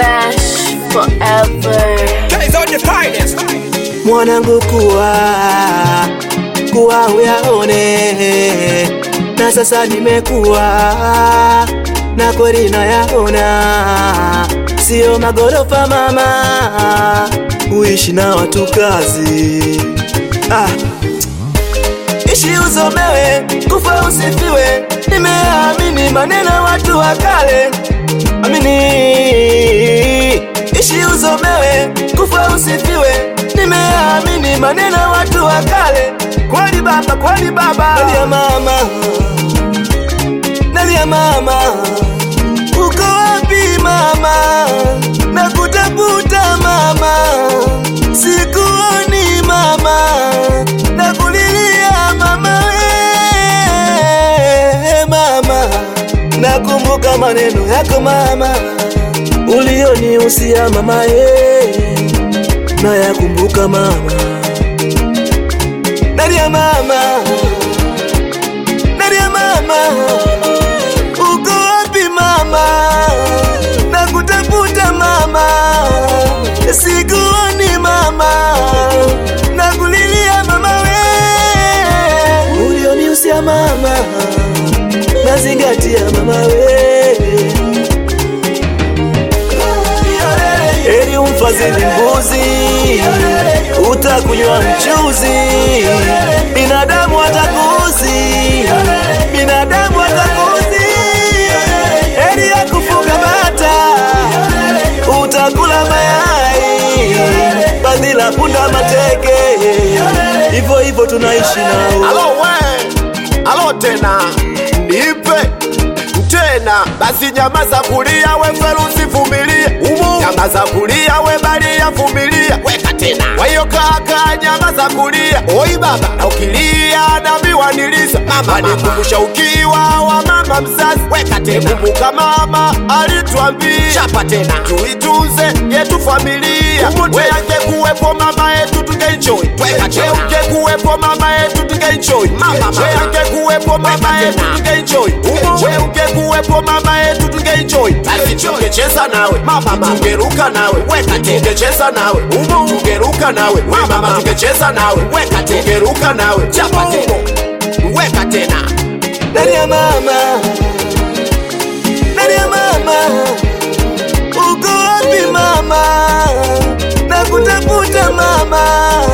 Bash forever. Guys on the finest. mwanangu kuwa kuwa uyaone na sasa nimekuwa na kweli nayaona sio magorofa mama uishi na watu kazi ah. ishi usomewe kufa usifiwe nimeamini maneno ya watu wa kale amini ishi usomewe kufa usifiwe nimeamini maneno ya watu wa kale kweli baba kweli baba nalia mama nalia mama uko wapi mama nakutafuta mama sikuoni mama nakulilia mama we mama nakumbuka maneno yako mama ulionihusia mama ye nayakumbuka mama nalia mama nalia mama uko wapi mama nakutafuta mama sikuoni mama nakulilia mama we ulionihusia mama nazingatia mama we Heri umfadhili mbuzi, utakunywa mchuzi. Binadamu atakuzi, binadamu atakuzi. Heri ya kufuga bata, utakula mayai. Badhila punda mateke, hivyo hivyo tunaishi nao. Alo we, alo tena, nipe tena basi, nyama za kulia we ferusi vumilie, nyama za kulia we balia vumilia, weka tena wayo kaka, nyama za kulia oi baba, na ukilia nami waniliza mama, nikumbusha ukiwa wa mama mzazi, weka tena kumbuka mama alituambia, chapa tena tuitunze yetu familia, we angekuwepo mama yetu tungeenjoy, weka tena ungekuwepo mama yetu tungeenjoy, mama we angekuwepo mama yetu tungeenjoy, we ungekuwepo mama yetu tungeenjoy, basi tungecheza nawe mama, tungeruka nawe, weka tena tungecheza nawe umo, tungeruka nawe mama, tungecheza nawe, weka tena tungeruka nawe, chapa tena weka tena Nalia mama, nalia mama, uko wapi mama? Nakutafuta mama,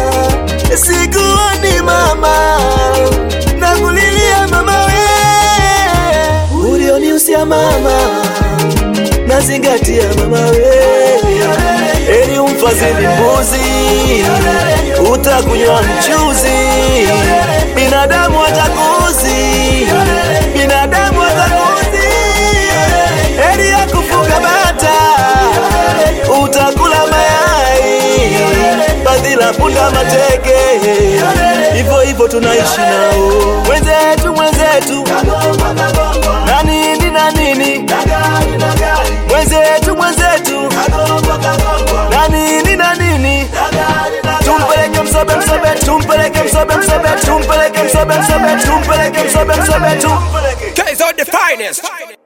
sikuoni mama, nakulilia mama we, ulionihusia mama, nazingatia mama we, heri umfadhili mbuzi, utakunywa mchuzi, binadamu atakuzi, binadamu atakuzi, heri ya kufuga bata, utakula mayai, badhila punda mateke, hivyo hivyo tunaishi nao, mwenzetu mwenzetu, na nini na nini, mwenzetu mwenzetu, na nini na nini, tumpeleke msobe msobe, tumpeleke msobe msobe, tumpeleke msobe msobe, tumpeleke msobe msobe, tumpeleke Guys on the finest.